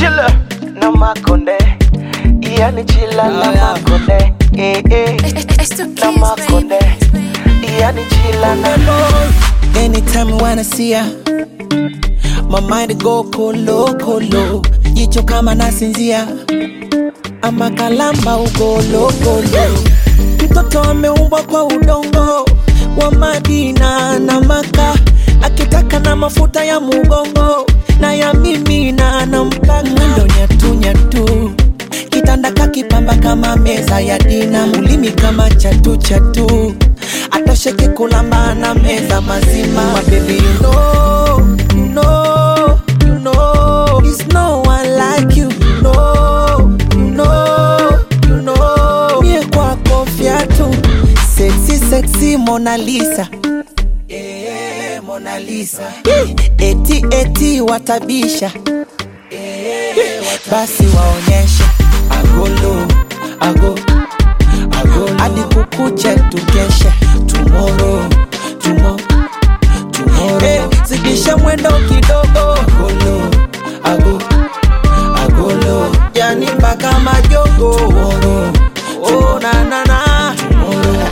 chila na makonde yani chila na Ah, yeah. makonde eh, eh. It's the na kids, makonde baby. yani chila na Anytime I wanna see ya My mind go kolo kolo Jicho kama nasinzia Ama kalamba ugolo golo Mtoto ameumbwa kwa udongo Wa Madina na Maka Akitaka na mafuta ya mugongo Na ya mimi na nampaka Mwendo nyatu nyatu Kitanda kakipamba kama meza ya dina Ulimi kama chatu chatu Atosheke kulamba na meza mazima My baby you know, you know, you know There's no one like you, you know, you know, you know Mie kwako fiatu Sexy, sexy Mona Lisa yeah, Mona Lisa Eti, eti watabisha basi waonyeshe agolo ago agolo hadi kukuche tukeshe tomorrow tumo tomorrow hey, zidisha mwendo kidogo agolo ago agolo yani mpaka majogo tomorrow oh na na na tomorrow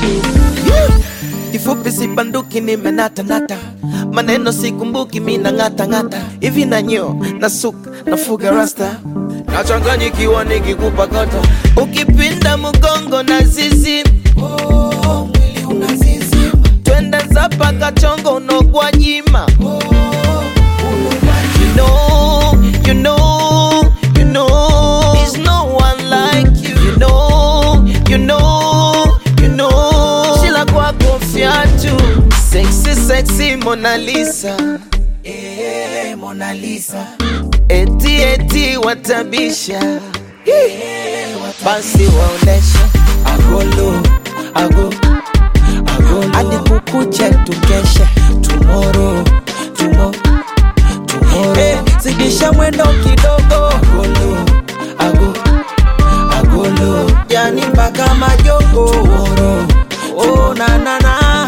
kifupi sibanduki nimenatanata maneno sikumbuki mina ng'atang'ata hivi nanyo nasuka nafuga rasta nachanganyikiwa nikikupa kata ukipinda mgongo na zizi oh, mwili unazizima twende zapa kachongo unogwa jima You know, you know, you know, there's no one like you. You know, you know, you know, Sheila kwako fiatu, sexy, sexy Mona Lisa, eh, Mona Lisa, eti eti watabisha, basi waoneshe agolo, ago, agolo, hadi kukuche tukeshe tomorrow, tomorrow Hey, zidisha mwendo kidogo agolo, ago, agolo yani mpaka majogo Tomorrow, oh na na na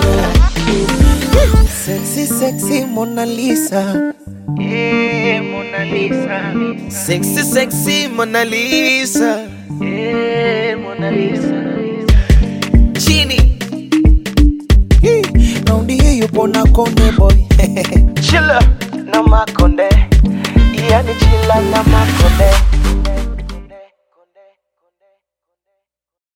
sexy sexy Mona Lisa eh, Mona Lisa sexy sexy Mona Lisa eh, Mona Lisa chini Hii, raundi hii yupo na konde boy chila na makonde yani chila na makonde